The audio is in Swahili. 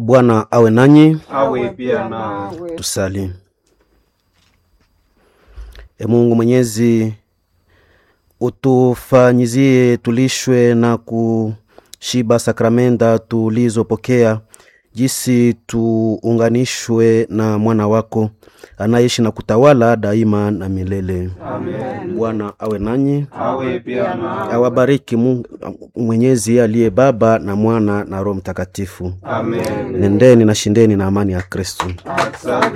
Bwana awe nanyi. awe pia nao. Tusali. E Mungu Mwenyezi, utufanyizie tulishwe na kushiba sakramenta tulizopokea, jisi tuunganishwe na mwana wako anaishi na kutawala daima na milele. Amen. Bwana awe nanyi, awe pia nao. awabariki Mungu Mwenyezi aliye Baba na Mwana na Roho Mtakatifu. Amen. Nendeni na shindeni na amani ya Kristo. Asante.